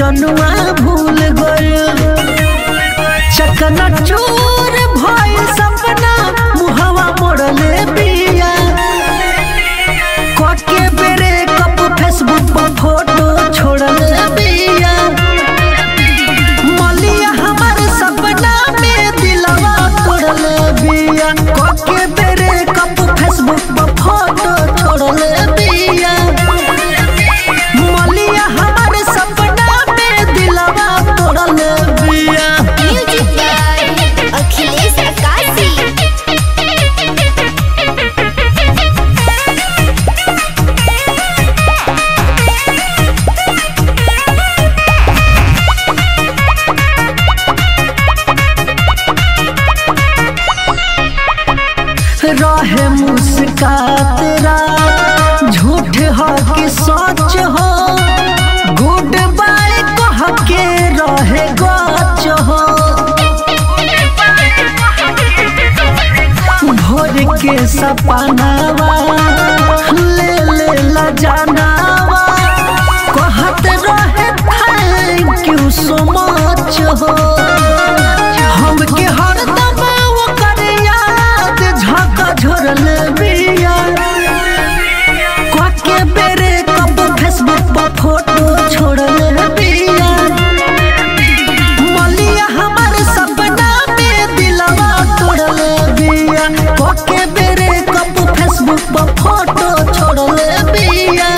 मजनुआ भूल गइल चकना चूर भइल सपना मुहवा मोड़ले बिया कके बेरे कप फेसबुक पर फोटो छोड़ले बिया मलिया हमार सपना में दिलवा तोड़ले बिया कके बेरे कप फेसबुक पर फोटो छोड़ले बिया मलिया हमार सपना में दिलवा तोड़ले बिया म्यूजिक बाय अखिलेश अकाशी रहे मुस्कात रात झूठ हो कि सच हो गुड बाय कह के रहे गच हो भोर के सपनावा ले ले ला जानावा कहत रहे थैंक यू सो मच हो हमके हरदम ओकर याद झका झोरल बिया कके बेरे कब फेसबुक पर फोटो छोड़ल बिया मलिया हमार सपना में दिलवा तोड़ल बिया कके बेरे कब फेसबुक पर फोटो छोड़ल बिया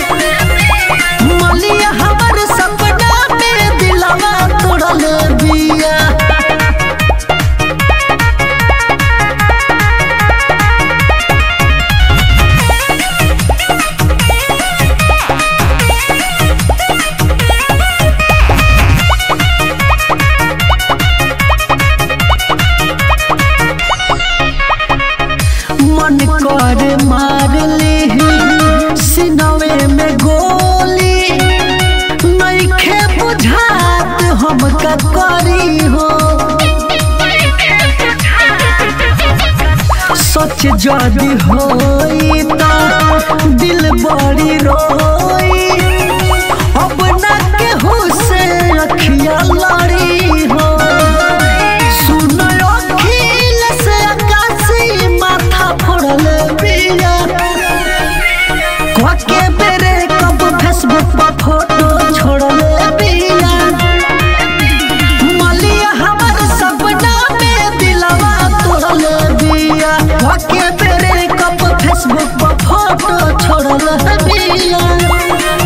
मलिया हमार सपना में दिलवा तोड़ल बिया मन कर मार ली सिनवे में गोली नइखे बुझात हम का करी हो सच जदि होई त दिल बड़ी रोई अब ना केहू से अखिया लड़ी हो सुन अखिल से आकाशी माथा फोड़ल बिया कके बेरे कब फेसबुक पर फोटो छोड़ल बिया मलिया हमार सपना में दिलवा तोड़ल बिया कके बेरे कब फेसबुक पर फोटो छोड़ल बिया